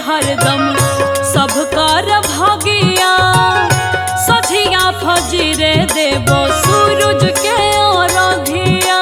हरदम सब कर भगिया सझिया फजरे देबो सूरज के अरघिया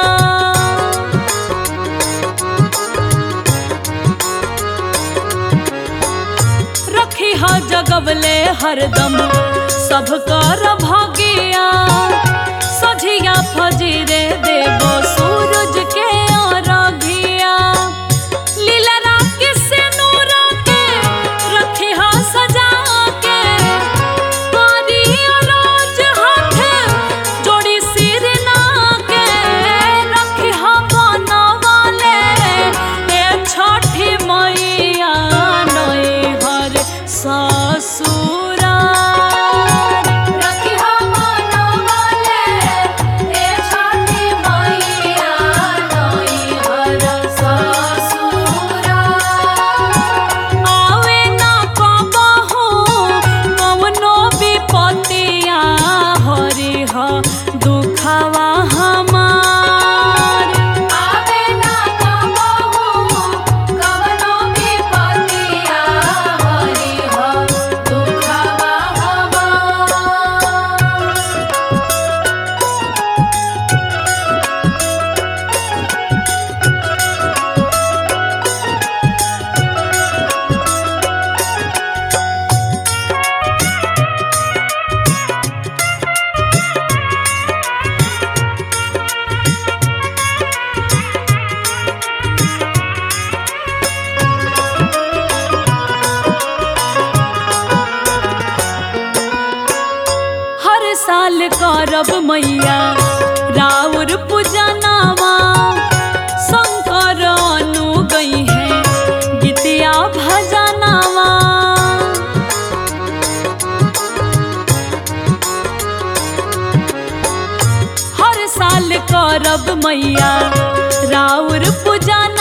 रखी हा जगवले हरदम सब कर भगिया सझिया फजरे देबो सूरज के अरघिया लीला रात के सिनुरा के रखी हा सजा के पारी अरोज हाथ जोड़ी सिर ना के रखी हा बनवाले ए छठी मैया नई हर ससुरार रखिया मनवाले ए छठी मैया नई हर ससुरा आवे ना कबहू कवनो विपतिया हरि ह दुखवा हमार आवे ना कबहू कवनो विपतिया हरि हो दुखवा हमार हर साल करब मैया राउर पूजनावा शंकर अनु गई है गीतिया भजनावा हर साल करब मैया राउर पूजन